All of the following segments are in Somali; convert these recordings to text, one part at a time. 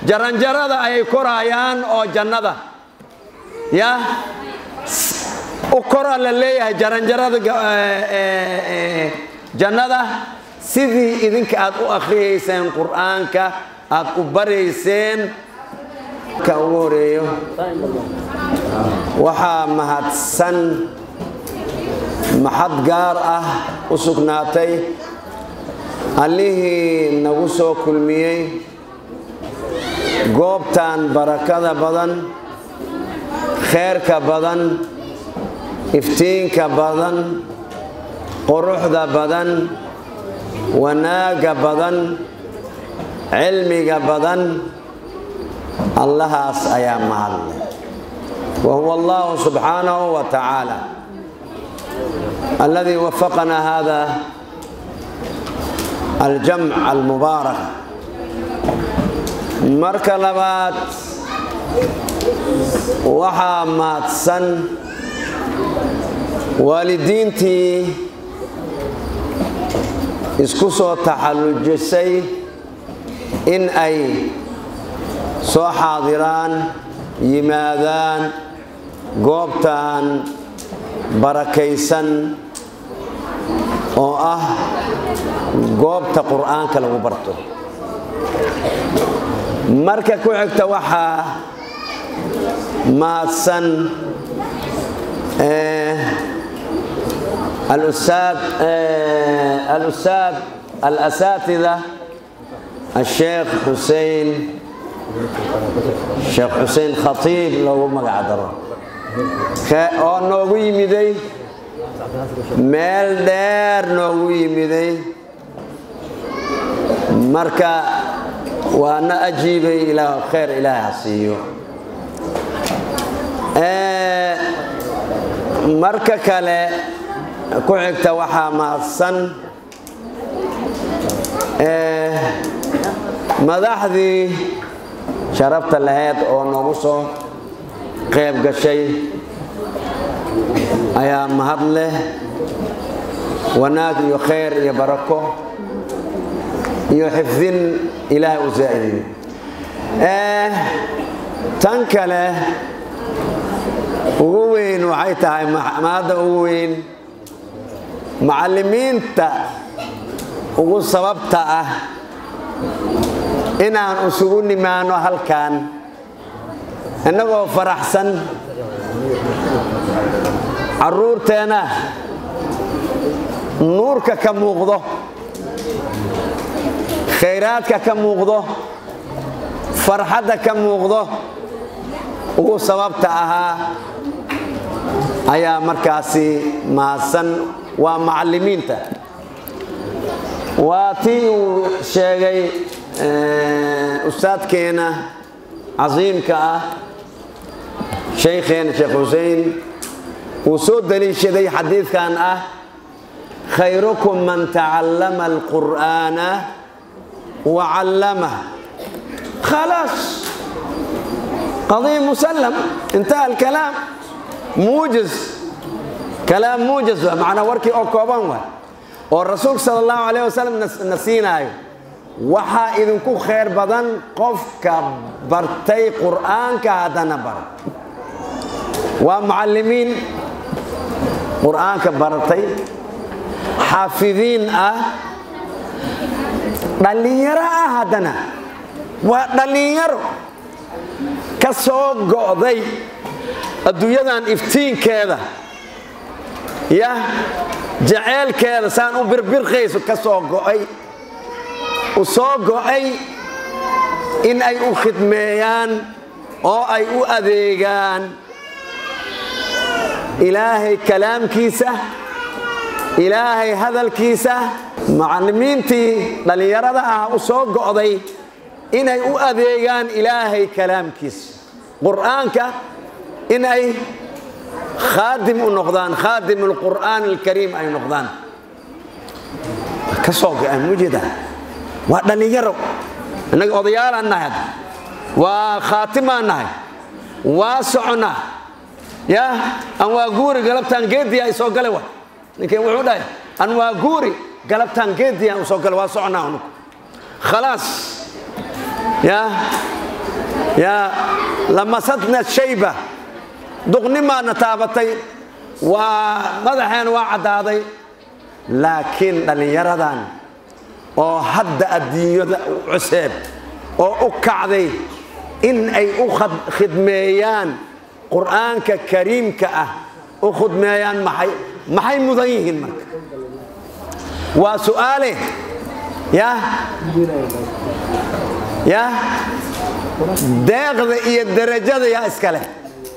jaranjarada ayay korayaan oo jannada ya u koraa la leeyahay jaranjarada jannada sidii idinka aad u akhriyayseen qur'aanka aad u barayseen ka ugu horeeyo waxaa mahadsan maxad gaar ah u sugnaatay allihii nagu soo kulmiyey goobtan barakada badan kheerka badan iftiinka badan quruxda badan wanaagga badan cilmiga badan allahaas ayaa mahadlay wa huwa allahu subxaanahu wa tacaala alladii wafaqana hada aljamc almubaarak marka labaad waxaa mahadsan waalidiintii isku soo taxallujisay in ay soo xaadiraan yimaadaan goobtan barakaysan oo ah goobta qur'aanka lagu barto marka ku xigta waxaa mahadsan الأستاذ الأساتذة الشيخ حسين الشيخ حسين خطيب لو ما قعدره oo noogu yimiday meel dheer noogu yimiday marka waana ajiibay ilaa khayr ilaahay ha siiyo marka kale ku xigta waxaa mahadsan madaxdii sharafta lahayd oo noogu soo qayb gashay ayaa mahad leh wanaag iyo khayr iyo barako iyo xifdin ilaahay u zaa'idiyo tan kale ugu weyn waxay tahay mahadda ugu weyn macallimiinta ugu sababta ah inaan isugu nimaano halkan innagoo faraxsan carruurteenna nuurka ka muuqdo khayraadka ka muuqdo farxadda ka muuqdo ugu sababta ahaa ayaa markaasi mahadsan waa macallimiinta waa tii uu sheegay ustaadkeena casiimka ah shaykheena sheekh xusein uu soo daliishaday xadiidkan ah khayrukum man tacallama alqur'aana wa callamah khalaas qadiya musallam intaha alkalaam muujiz kalaam muujiz waa macnaa warkii oo kooban waay oo rasuulka sala allahu calayh wasalam na siinaayo waxaa idinku khayr badan qofka bartay qur'aanka haddana bara waa mucallimiin qur'aanka baratay xaafidiin ah dhallinyaro ah haddana waa dhallinyaro ka soo go'day adduunyadan iftiinkeeda ya jaceylkeeda saan u birbirqayso ka soo go'ay u soo go'ay in ay u khidmeeyaan oo ay u adeegaan ilaahay kalaamkiisa ilaahay hadalkiisa macallimiintii dhallinyarada ah u soo go'day inay u adeegaan ilaahay kalaamkiisa qur'aanka in ay khaadim u noqdaan khaadim alqur'aan alkariim ay noqdaan ka soo go'aan mujida waa dhallinyaro innaga odayaalaan nahay waa khaatimaan nahay waa soconnaa ya an waa guuri galabtaan geediya ay soo gale wa ninkeen wuxuu dhahay an waa guuri galabtaan geediya u soo gale waa soconnaa unugu khalaas ya yaa lamasadna shayba duqnimaadna taabatay waa madaxeen waa caddaaday laakiin dhallinyaradan oo hadda adduunyada cuseeb oo u kacday in ay u khidmeeyaan qur'aanka kariimka ah u khidmeeyaan maxay maxay mudan yihiin marka waa su'aale ya ya deeqda iyo derajada yaa iska leh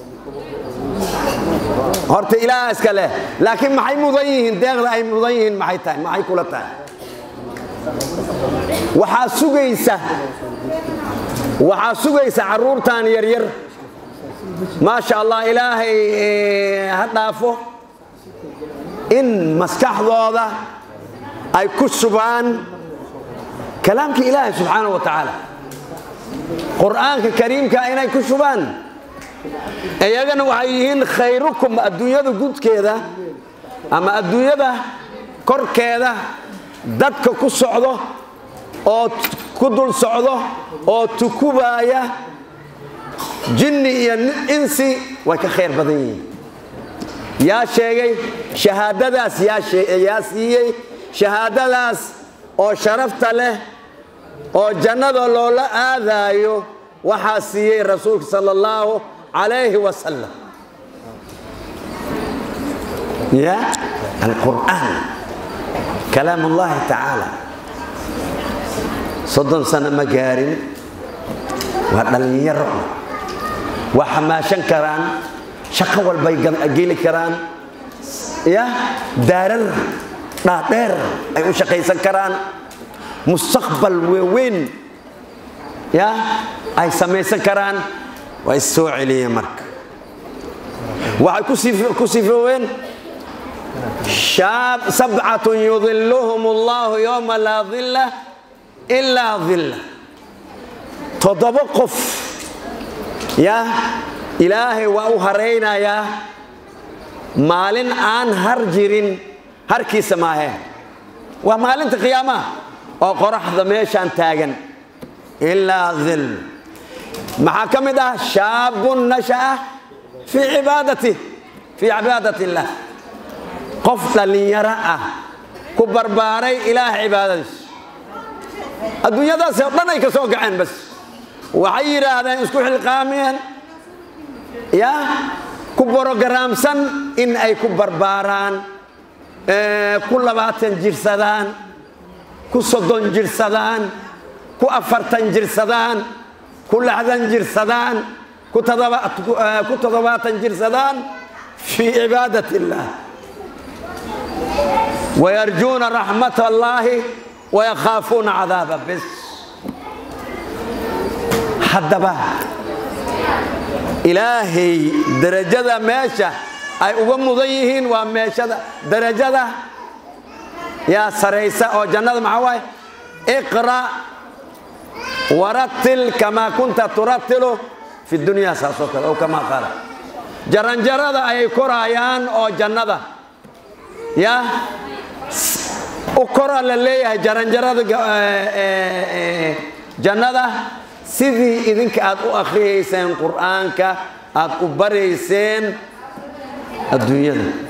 horta ilaaha iska leh laakiin maxay mudan yihiin deeqda ay mudan yihiin maxay tahay maxay kula tahay waxaa sugaysa waxaa sugaysa carruurtan yaryar maasha allah ilaahay ha dhaafo in maskaxdooda ay ku shubaan kalaamka ilaahay subxaana wa tacaala qur'aanka kariimka inay ku shubaan iyagana waxay yihiin khayrukum adduunyada gudkeeda ama adduunyada korkeeda dadka ku socdo oo ku dul socdo oo tukubaaya jinni iyo insi way ka khayr badan yihiin yaa sheegay shahaadadaas yaa siiyey shahaadadaas oo sharafta leh oo jannada loola aadaayo waxaa siiyey rasuulka sala allahu calayhi wasalam ya alqur'aan kalaam ullahi tacaala soddon sano ma gaarin waa dhallinyaro waa xamaashan karaan shaqo walbay geli karaan ya daarar dhaadheer ay u shaqaysan karaan mustaqbal weeweyn ya ay samaysan karaan waa is soo celiyeen marka waxay ku sifooween sabcatun yudiluhum allahu yowma laa dilla ilaa dilla toddoba qof ya ilaahay waa u haraynayaa maalin aan har jirin harkiisa maahee waa maalinta qiyaamaha oo qoraxda meeshaan taagan ilaa dil maxaa ka mid ah shaabun nasha'a fii cibaadati fii cibaadati illaah qof dhallinyaro ah ku barbaaray ilaah cibaadadiis adduunyadaasi oo dhan ay ka soo gaceen bas waxay yidhaahdeen isku xilqaamiyeen ya ku borogaraamsan in ay ku barbaaraan ku labaatan jirsadaan ku soddon jirsadaan ku afartan jirsadaan ku lixdan jirsadaan ku toddobaatan jirsadaan fii cibaadat illaah wayarjuuna raxmat allaahi wayakhaafuuna cadaaba bis haddaba ilaahay derajada meesha ay uga mudan yihiin waa meeshada derajada yaa saraysa oo jannada maxaa waaye iqra waratil kamaa kunta turatilu fi dunya saasoo kale ow kamaa qaala jaranjarada ayay koraayaan oo jannada ya u kora la leeyahay jaranjarada jannada sidii idinka aad u akhriyayseen qur'aanka aad u barayseen adduunyada